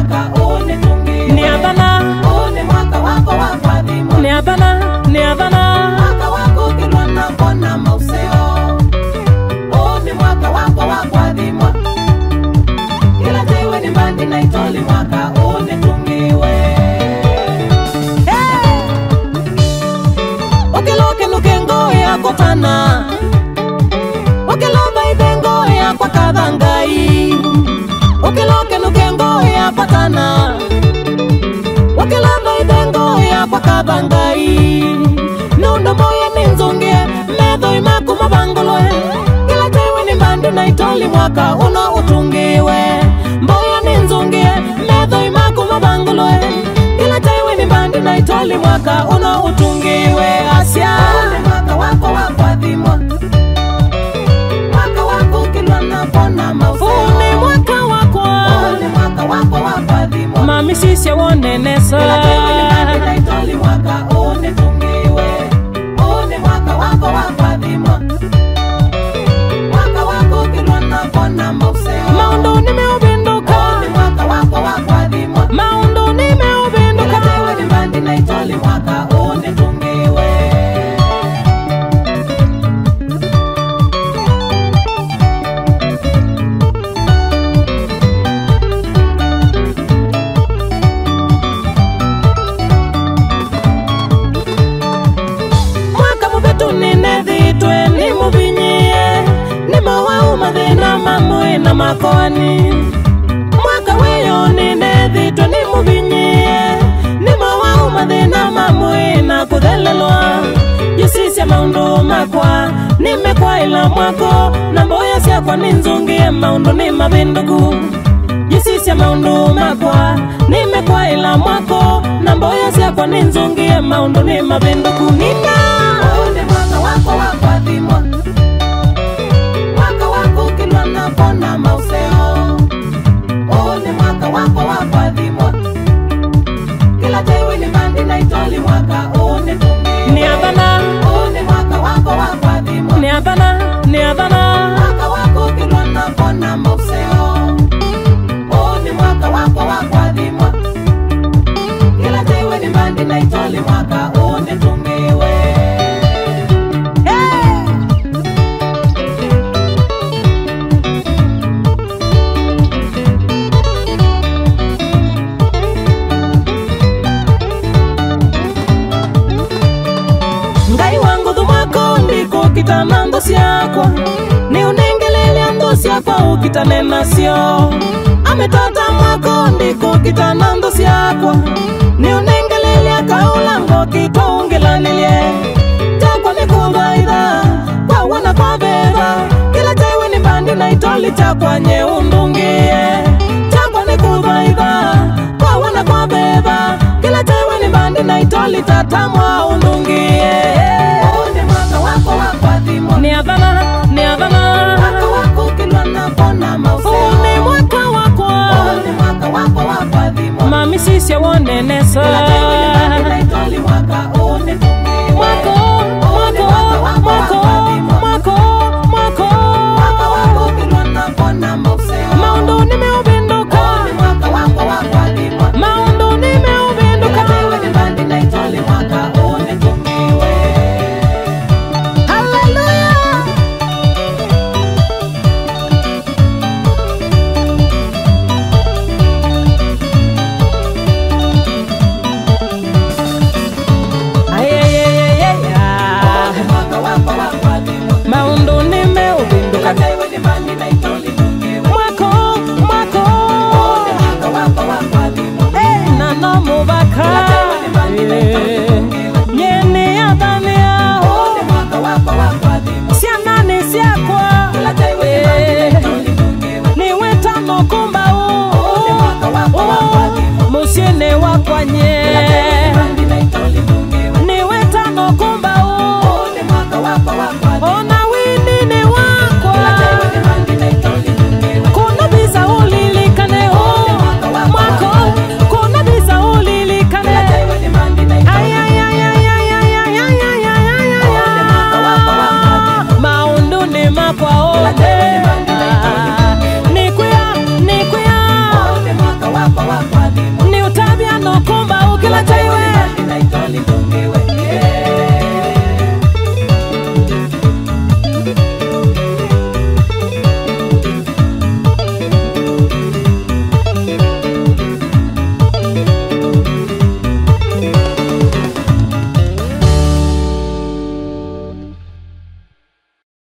mwaka unitungiwe. ni adhana Huu ni mwaka wako wa kuadhimwa. ni adhana ni adhana Mwaka wako ukilwa na kona mauseo. Huu ni mwaka wako wa kuadhimwa. Kila tewe ni mbandi na itoli mwaka unitungiwe. Ukiloke nukengo ya kotana. Ukiloba ibengo ya kwa kadhangai. Ukiloke nukengo ya patana. Ukiloba ibengo ya kwa kadhangai. Nundo moya ni nzungie. Medho imaku mabangolwe. Kila tewe ni mbandi na itoli mwaka uno utungiwe. Mboya ni nzungie. Medho imaku mabangolwe. Kila tewe ni mbandi na itoli mwaka uno utungiwe. Asia. Mwaka wako wa kuadhimwa. Mwaka wako ukilwa na pona mauseo. Huu ni mwaka wako Huu ni mwaka wako wa kuadhimwa. mami sisi wonenesa Kila tewe ni mbandi na itoli mwaka unitungiwe. Huu ni mwaka wako wa kuadhimwa. Mwaka wako ukilwa na pona mauseo. maundu nimeubinduka Huu ni mwaka wako wa kuadhimwa. maundu Kila nimeubinduka tewe ni mbandi na itoli mwaka unitungiwe. mwaka mubetu ninethitwe nimuvinyie nimawau mathina mamwe na makoani mwaka wiyo ninethitwe nimuvinyie nimawau mathina mamwe na kuthelelwa jusisya maundu makwa nimekwaila mwako na mboya syakwa ninzungie maundu ni mavinduku jisisya maundu makwa nimekwaila mwako na mboya syakwa ninzungie maundu ni mavinduku nina Huu ni mwaka wako wa kuadhimwa. Mwaka wako ukilwa na pona mauseo. Huu ni mwaka wako wa kuadhimwa. Kila tewe ni mbandi na itoli mwaka unitungiwe. ni adhana Huu ni mwaka wako wa kuadhimwa. ni adhana ni adhana Mwaka wako ukilwa na pona mauseo. Huu ni mwaka wako wa kuadhimwa. Kila tewe ni mbandi na itoli mwaka unitungiwe. ngai wangu thumwako ndiko kitana ndo syakwa ni unengelelya ndo syakwa ukitane nasyo ametata mwako ndiko kitana ndo syakwa ni unengelelya kaulango kitwaungilanilye jakwa ni kuthaitha kwa wana kwa vetha kila tewe ni mbandi na itoli chakwa nyeundungie jakwa ni kuthaitha kwa wana kwa vetha kila tewe ni mbandi na itoli tatamwa undungie Huu ni mwaka wako wa kuadhimwa. ni adhana ni adhana Mwaka wako ukilwa na pona mauseo. huu ni mwaka wakwa Huu ni mwaka wako wa kuadhimwa. mami sisye wonenesa Kila tewe ni mbandi na itoli mwaka unitungiwe.